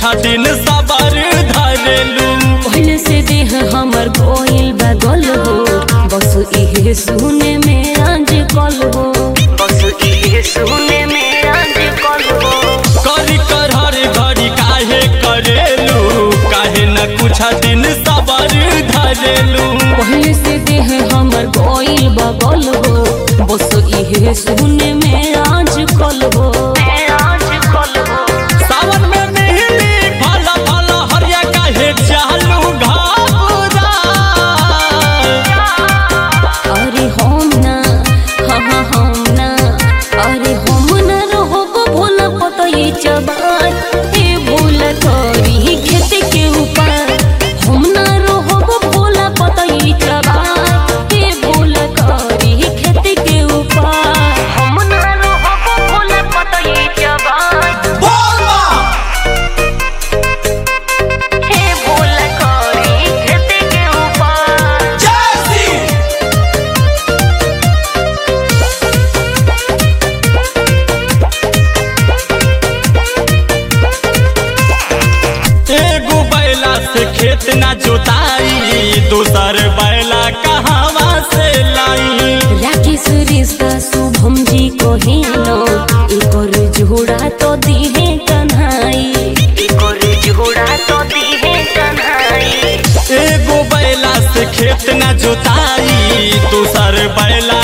दिन सबर धरेलू पहले से देह हमर गोइल बगल हो बस इहे सुने में आज कल हो बस इहे सुने में आज कल हो करी कर हर घड़ी काहे करेलू काहे न कुछ दिन सबर धरेलू पहले से देह हमर गोइल बगल हो बस इहे सुने में आज कल हो आज कल हो सावन में मिली भला भला हरिया काहे चालू घाबरा अरे हम ना हाँ हाँ हम ना अरे हम ना रहब भोला पतई चबार ए भोला तोरी खेत के ऊपर हम ना रहब भोला पतई चबार ए भोला तोरी खेत के ऊपर हम ना रहब भोला पतई चबार ए भोला तोरी खेत के ऊपर एगो बैला से खेत ना जोताई दूसर बैला कहवा से लाई राकेश रिश्ता शुभम जी को हेलो एकर जोड़ा तो दिहे कन्हाई एकर जोड़ा तो दिहे कन्हाई एगो बैला से खेत ना जोताई दूसर बैला